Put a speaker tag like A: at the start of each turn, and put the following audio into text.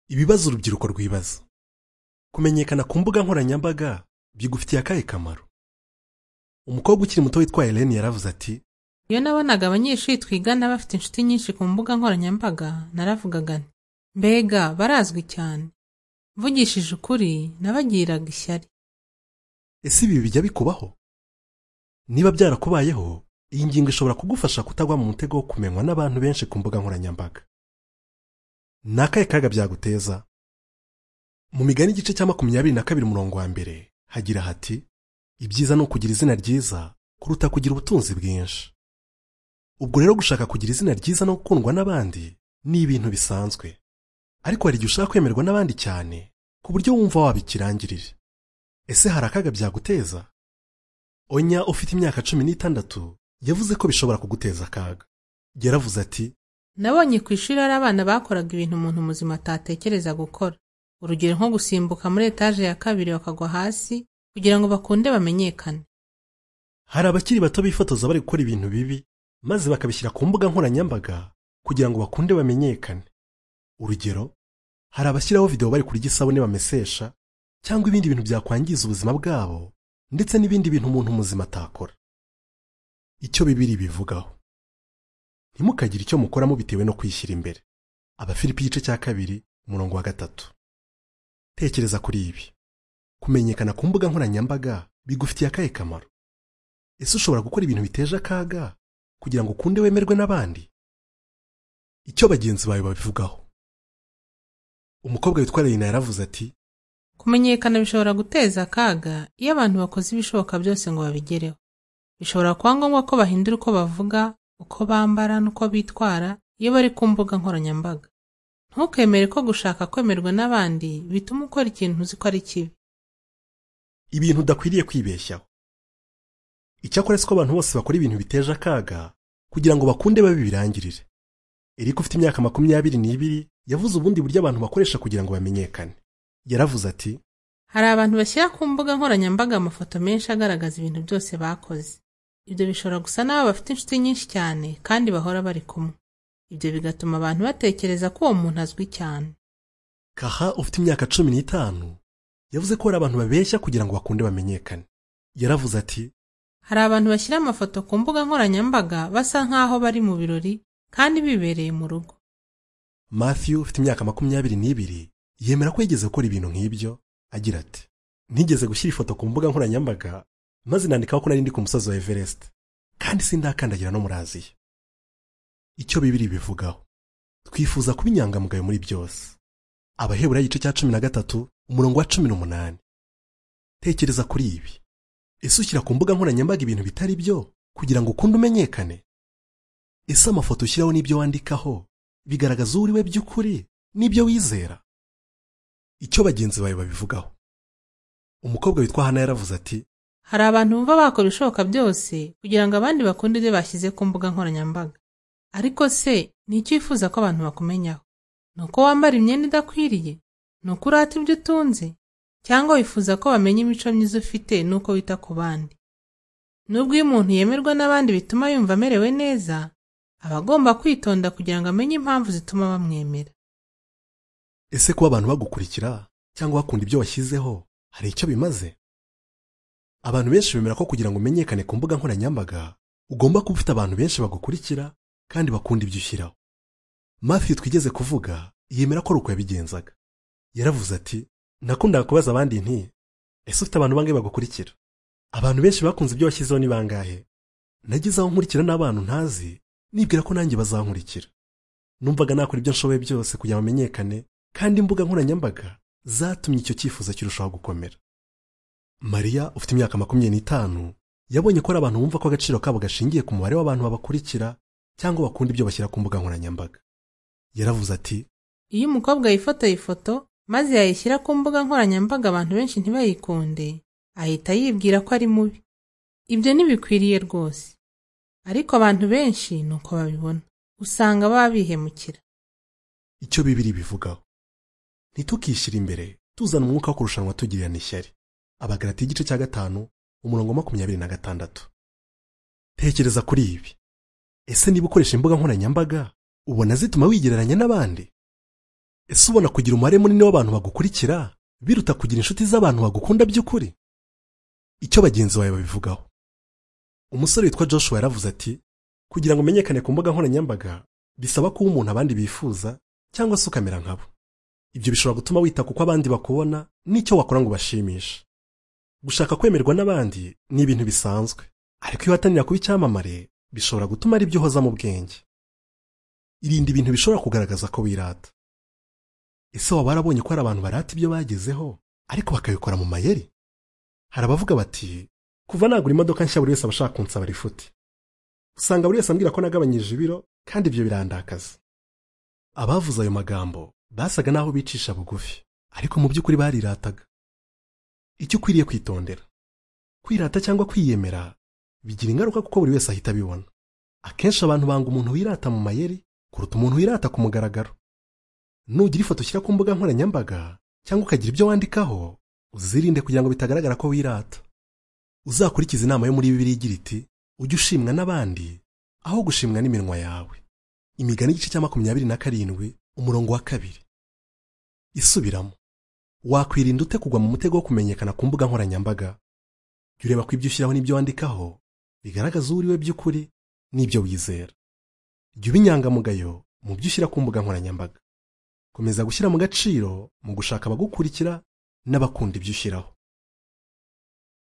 A: ibibazo urubyiruko rwibaza kumenyekana ku mbuga nkoranyambaga bigufitiye akahe kamaro umukobwa ukiri muto witwa Helen yaravuze ati
B: iyo nabonaga abanyeshuri twigana bafite inshuti nyinshi ku mbuga nkoranyambaga naravugaga nti mbega barazwi cyane mvugishije ukuri nabagiraga ishyari
A: ese ibi bijya bikubaho niba byarakubayeho iyi ngingo ishobora kugufasha kutagwa mu mutego wo kumenywa n'abantu benshi ku mbuga nkoranyambaga ni akahe kaga byaguteza mu migani igice cya makumyabiri na kabiri umurongo wa mbere hagira hati ibyiza ni ukugira izina ryiza kuruta kugira ubutunzi bwinshi ubwo rero gushaka kugira izina ryiza no gukundwa n'abandi ni ibintu bisanzwe ariko hari igihe ushaka kwemerwa n'abandi cyane ku buryo wumva wabikirangirira ese hari akaga byaguteza onya ufite imyaka cumi n'itandatu yavuze ko bishobora kuguteza akaga yaravuze ati
B: nabonye ku ishuri hari abana bakoraga ibintu umuntu muzima atatekereza gukora urugero nko gusimbuka muri etaje ya kabiri bakagwa hasi kugira ngo bakunde bamenyekane
A: hari abakiri bato bifotoza bari gukora ibintu bibi maze bakabishyira ku mbuga nkoranyambaga kugira ngo bakunde bamenyekane urugero hari abashyiraho videwo bari kurya isabune bamesesha cyangwa ibindi bintu byakwangiza ubuzima bwabo ndetse n'ibindi bintu umuntu muzima atakora icyo bibiri bivugaho ntimukagire icyo mukoramo bitewe no kwishyira imbere abafilipi igice cya kabiri umurongo wa gatatu tekereza kuri ibi kumenyekana ku mbuga nkoranyambaga bigufitiye akahe kamaro ese ushobora gukora ibintu biteje akaga kugira ngo ukunde wemerwe n'abandi icyo bagenzi bawe babivugaho umukobwa witwa reyina yaravuze ati
B: kumenyekana bishobora guteza akaga iyo abantu bakoze ibishoboka byose ngo babigereho bishobora kuba ngombwa ko bahindura uko bavuga uko bambara n'uko bitwara iyo bari ku mbuga nkoranyambaga ntukemere ko gushaka kwemerwa n'abandi bituma ukora ikintu uzi ko ari kibi
A: ibintu udakwiriye kwibeshyaho icyakora siko abantu bose bakora ibintu biteje akaga kugira ngo bakunde babibirangirire eriko ufite imyaka makumyabiri n'ibiri yavuze ubundi buryo abantu bakoresha kugira ngo bamenyekane yaravuze ati
B: hari abantu bashyira ku mbuga nkoranyambaga amafoto menshi agaragaza ibintu byose bakoze ibyo bishobora gusa n'abo bafite inshuti nyinshi cyane kandi bahora bari kumwe ibyo bigatuma abantu batekereza ko uwo muntu azwi cyane
A: kaha ufite imyaka cumi n'itanu yavuze ko hari abantu babeshya kugira ngo bakunde bamenyekane yaravuze ati
B: hari abantu bashyira amafoto ku mbuga nkoranyambaga basa nk'aho bari mu birori kandi bibereye mu rugo
A: matthew ufite imyaka makumyabiri n'ibiri yemera ko yigeze gukora ibintu nk'ibyo agira ati ntigeze gushyira ifoto ku mbuga nkoranyambaga maze nandikaho ko nari ndi ku musozi wa everest kandi sindakandagira no muri aziya icyo bibiri bivugaho twifuza kuba inyangamugayo muri byose abaheburayo igice cya cumi na gatatu umurongo wa cumi n'umunani tekereza kuri ibi ese ushyira ku mbuga nkoranyambaga ibintu bitari byo kugira ngo ukunde umenyekane ese amafoto ushyiraho n'ibyo wandikaho bigaragaza uwo uri we by'ukuri n'ibyo wizera icyo bagenzi bawe babivugaho umukobwa witwa hana yaravuze ati
B: hari abantu bumva bakora ibishoboka byose kugira ngo abandi bakunde ibyo bashyize ku mbuga nkoranyambaga ariko se ni icyo wifuza ko abantu bakumenyaho ni uko wambara imyenda idakwiriye ni uko urata ibyo utunze cyangwa wifuza ko bamenya imico myiza ufite n'uko wita ku bandi nubwo iyo umuntu yemerwa n'abandi bituma yumva amerewe neza aba agomba kwitonda kugira ngo amenye impamvu zituma bamwemera
A: ese kuba abantu bagukurikira cyangwa bakunda ibyo washyizeho hari icyo bimaze abantu benshi bemera ko kugira ngo umenyekane ku mbuga nkoranyambaga ugomba kuba ufite abantu benshi bagukurikira kandi bakunda ibyo ushyiraho mafi twigeze kuvuga yemera ko ari uko yabigenzaga yaravuze ati nakundaga kubaza abandi nti ese ufite abantu bangahe bagukurikira abantu benshi bakunze ibyo washyizeho ni bangahe nagize aho nkurikira n'abantu ntazi nibwira ko nanjye bazankurikira numvaga nakora ibyo nshoboye byose kugira bamenyekane kandi imbuga nkoranyambaga zatumye icyo cyifuzo kirushaho gukomera mariya ufite imyaka makumyabiri n'itanu yabonye ko hari abantu bumva ko agaciro kabo gashingiye ku mubare w'abantu babakurikira cyangwa bakunda ibyo bashyira ku mbuga nkoranyambaga yaravuze ati
B: iyo umukobwa yifotoye ifoto maze yayishyira ku mbuga nkoranyambaga abantu benshi ntibayikunde ahita yibwira ko ari mubi ibyo ntibikwiriye rwose ariko abantu benshi ni uko babibona usanga baba bihemukira
A: icyo bibiri bivugaho ntitukishyire imbere tuzana umwuka wo kurushanwa tugirirana ishyari abagarati igice cya gatanu umurongo makumyabiri na gatandatu tekereza kuri ibi ese niba ukoresha imbuga nkoranyambaga ubona zituma wigereranya n'abandi ese ubona kugira umubare munini w'abantu bagukurikira biruta kugira inshuti z'abantu bagukunda by'ukuri icyo bagenzi bawe babivugaho umusore witwa joshua yaravuze ati kugira ngo umenyekane ku mbuga nkoranyambaga bisaba kuba umuntu abandi bifuza cyangwa se ukamera nkabo ibyo bishobora gutuma wita kuko abandi bakubona n'icyo wakora ngo ubashimishe gushaka kwemerwa n'abandi ni ibintu bisanzwe ariko iyo uhatanira kuba icyamamare bishobora gutuma ari byo uhoza mu bwenge irinda ibintu bishobora kugaragaza ko wirata ese waba warabonye ko hari abantu barata ibyo bagezeho ariko bakabikora mu mayeri hari abavuga bati kuva nagura imodoka nshya buri wese aba ashaka kunsaba rifuti usanga buri wese ambwira ko nagabanyije ibiro kandi ibyo birandakaza abavuze ayo magambo basaga n'aho bicisha bugufi ariko mu by'ukuri barirataga icyo ukwiriye kwitondera kwirata cyangwa kwiyemera bigira ingaruka kuko buri wese ahita abibona akenshi abantu banga umuntu wirata mu mayeri kuruta umuntu wirata ku mugaragaro nugira ifoto ushyira ku mbuga nkoranyambaga cyangwa ukagira ibyo wandikaho uzirinde kugira ngo bitagaragara ko wirata uzakurikize inama yo muri bibiri igira iti ujye ushimwa n'abandi aho gushimwa n'iminwa yawe imigani igice cya makumyabiri na karindwi umurongo wa kabiri isubiramo wakwirinda ute kugwa mu mutego wo kumenyekana ku mbuga nkoranyambaga jya ureba ko ibyo ushyiraho n'ibyo wandikaho bigaragaza uwo uri we by'ukuri n'ibyo wizera jya uba inyangamugayo mu byo ushyira ku mbuga nkoranyambaga komeza gushyira mu gaciro mu gushaka abagukurikira n'abakunda ibyo ushyiraho